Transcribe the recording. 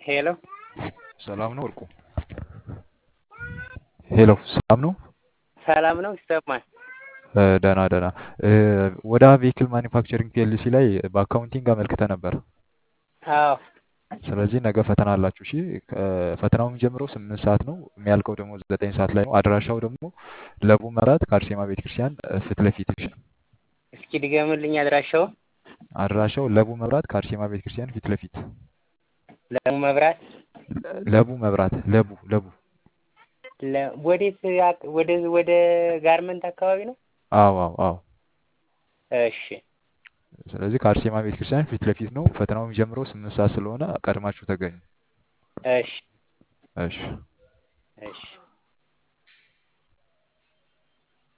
ሄሎ ሰላም ነው ወርቁ? ሄሎ ሰላም ነው? ሰላም ነው ይሰማል። እ፣ ደህና ደህና። እ፣ ወደ ቬሂክል ማኒፋክቸሪንግ ፒኤልሲ ላይ በአካውንቲንግ አመልክተ ነበር። አዎ ስለዚህ ነገ ፈተና አላችሁ። እሺ ከ- ፈተናው የሚጀምረው ስምንት ሰዓት ነው የሚያልቀው ደግሞ ዘጠኝ ሰዓት ላይ ነው። አድራሻው ደግሞ ለቡ መራት ከአርሴማ ቤተክርስቲያን እ፣ ፊት ለፊት እሺ። እስኪ ድገምልኝ አድራሻው። አድራሻው ለቡ መብራት ከአርሴማ ቤተክርስቲያን ፊት ለፊት ለሙ መብራት ለቡ መብራት ለቡ ለቡ ለ- ወዴት አቅ- ወደ ወደ ጋርመንት አካባቢ ነው? አዎ አዎ አዎ። እሺ ስለዚህ ከአርሴማ ቤተክርስቲያን ፊት ለፊት ነው። ፈተናው የሚጀምረው ስምንት ሰዓት ስለሆነ ቀድማችሁ ተገኙ። እሺ እሺ እሺ